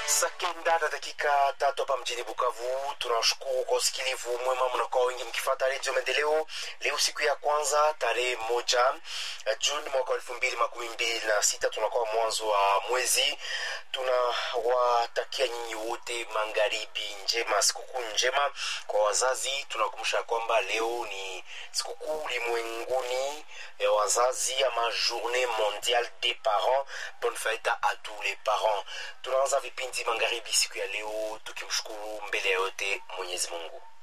saa kenda na dakika tatu hapa mjini Bukavu. Tunashukuru kwa usikilivu mwema, mnakuwa wengi mkifata redio Maendeleo. Leo siku ya kwanza tarehe moja Juni mwaka wa elfu mbili makumi mbili na sita tunakuwa mwanzo wa mwezi. Tunawatakia nyinyi wote magharibi njema, sikukuu njema. Kwa wazazi tunakumbusha kwamba leo ni sikukuu ulimwenguni ya wazazi ama journée mondiale des parents. Bonne fête à tous les parents. Tunaanza vipindi magharibi siku ya leo tukimshukuru mbele ya yote Mwenyezi Mungu.